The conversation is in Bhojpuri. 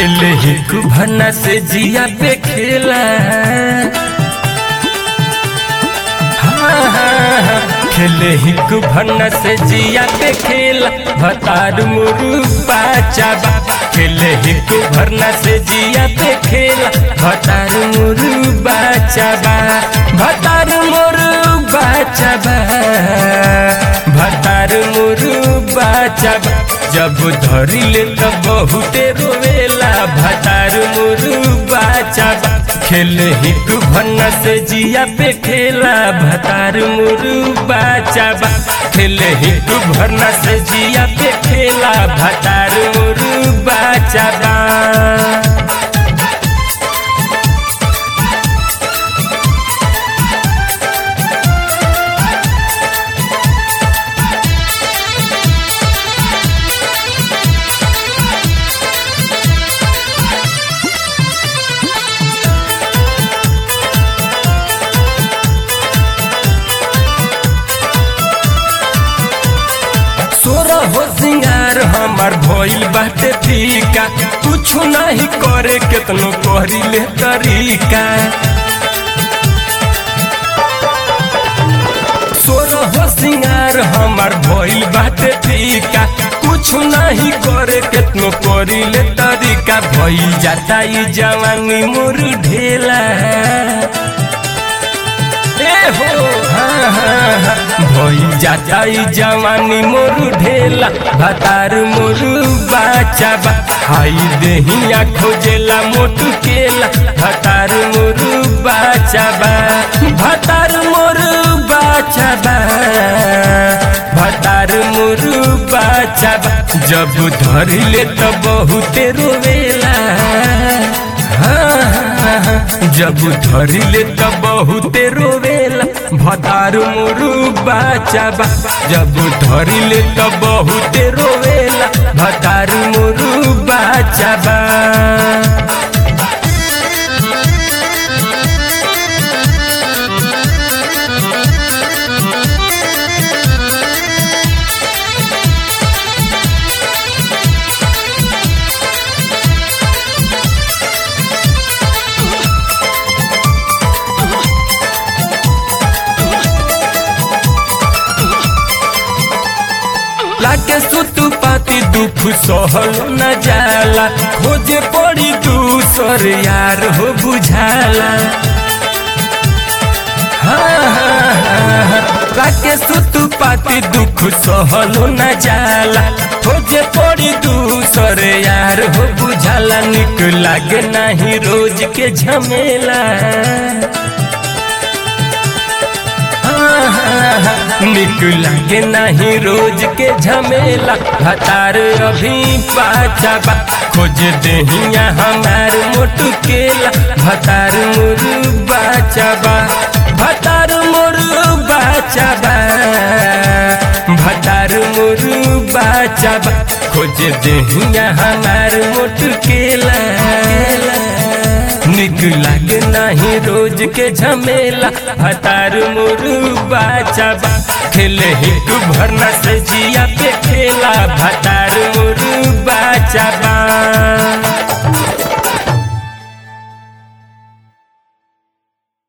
खेले हिक भना से जिया पे खेला हाँ, हाँ, हाँ, खेले हिक भना से जिया पे खेला भतार मुरु बाचा बा खेले हिक भरना से जिया पे खेला भतार मुरु बाचा बा भतार मुरु बाचा बा भतार मुरु बाचा बा जब धरी ले तब बहुते रोवेला भतार मुरु बाचा बा खेले हिक भन्ना से जिया पे खेला भतार मुरु बाचा बा खेले हिक भरना से जिया पे खेला भतार मुरु बाचा बा सोरा हो सिंगार हमार भइल बाटे फीका कुछ नहीं करे केतनो कहरी ले तरीका सोरा हो सिंगार हमार भइल बाटे फीका कुछ नहीं करे केतनो करी ले तरीका भइल जाता ई जवानी मोर ढेला ए हो हाँ हाँ हाँ भइल जाता ई जवानी मोरू ढेला भतार मोरू बाचा बा हाई देहिया खोजेला मोटू केला भतार मोरू बाचा बा भतार मोरू बाचा बा भतार मोरू बाचा बा जब धरिले त बहुते रोवेला हाँ, हाँ, हाँ, जब धरिले त बहुते रोवेला भतार मोरू बाचा बा जब धरिले त बहुते रोवेला भतार मोरू बाचा बा लाके सुतु पाती दुख सहल न जाला खोजे पड़ी दूसर यार हो बुझाला हाँ, हाँ, हाँ, हाँ, लाके सुतु पाती दुख सहल न जाला खोजे पड़ी दूसर यार हो बुझाला निक लागे नहीं रोज के झमेला निक लागे नहीं रोज के झमेला भतार अभी पाचा बा खोज देहिया हमार मोटू केला भतार मुरु बाचा बा भतार मुरु बाचा बा भतार मुरु बाचा बा खोज देहिया हमार मोटू केला निक लागे नहीं रोज के झमेला हतार मुरु बाचा बा खेले हिक भरना से जिया पे खेला भतार मुरु बाचा बा